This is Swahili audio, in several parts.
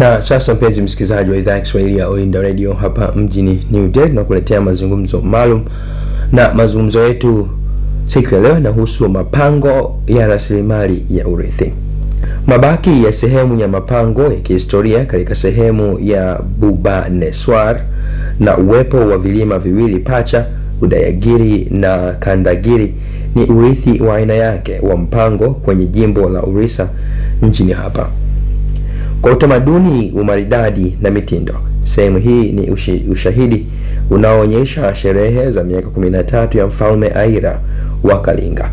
Na sasa mpenzi msikilizaji wa idhaa ya Kiswahili ya Oinda Radio hapa mjini New Delhi, na kuletea mazungumzo maalum, na mazungumzo yetu siku ya leo yanahusu mapango ya rasilimali ya urithi. Mabaki ya sehemu ya mapango ya kihistoria katika sehemu ya Bhubaneswar na uwepo wa vilima viwili pacha Udayagiri na Kandagiri ni urithi wa aina yake wa mpango kwenye jimbo la Orissa nchini hapa. Kwa utamaduni, umaridadi na mitindo, sehemu hii ni ushi, ushahidi unaoonyesha sherehe za miaka 13 ya mfalme Aira wa Kalinga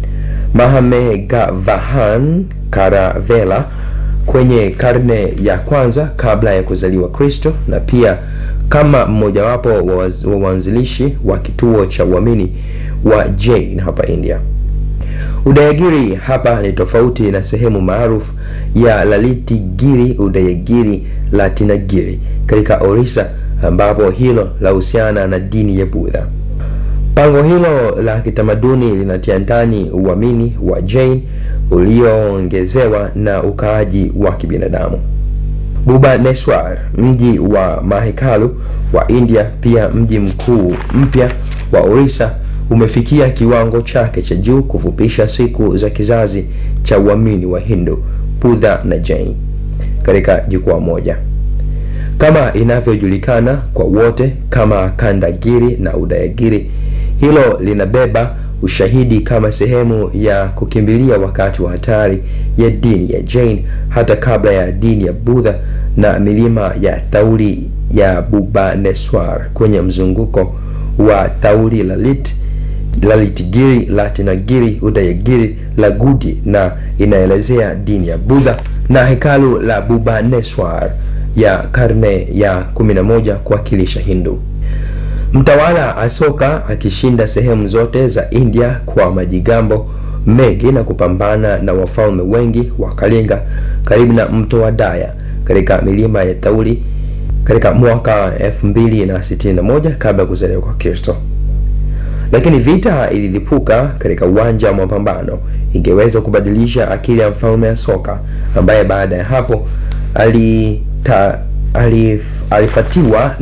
Mahamegavahan Karavela kwenye karne ya kwanza kabla ya kuzaliwa Kristo, na pia kama mmojawapo wa waanzilishi wa kituo cha uamini wa Jain hapa India. Udayagiri hapa ni tofauti na sehemu maarufu ya Lalitigiri, Udayagiri, Latinagiri katika Orissa, ambapo hilo lahusiana na dini ya Budha. Pango hilo la kitamaduni linatia ndani uamini wa Jain ulioongezewa na ukaaji wa kibinadamu. Bhubaneswar, mji wa mahekalu wa India, pia mji mkuu mpya wa Orissa, umefikia kiwango chake cha juu kufupisha siku za kizazi cha uamini wa Hindu, Budha na Jain katika jukwaa moja, kama inavyojulikana kwa wote kama Kandagiri na Udayagiri. Hilo linabeba ushahidi kama sehemu ya kukimbilia wakati wa hatari ya dini ya Jain hata kabla ya dini ya Budha na milima ya Thauri ya Bhubaneswar kwenye mzunguko wa Thauri Lalit, Lalitgiri, Latinagiri, Udayagiri, Lagudi na inaelezea dini ya Budha na hekalu la Bhubaneswar ya karne ya 11 kuwakilisha Hindu. Mtawala Asoka akishinda sehemu zote za India kwa majigambo mengi na kupambana na wafalme wengi wa Kalinga karibu na mto wa Daya katika milima ya Thauri katika mwaka 2061 kabla ya kuzaliwa kwa Kristo. Lakini vita ililipuka katika uwanja wa mapambano, ingeweza kubadilisha akili ya mfalme Asoka ambaye baada ya hapo alita, alif, alifatiwa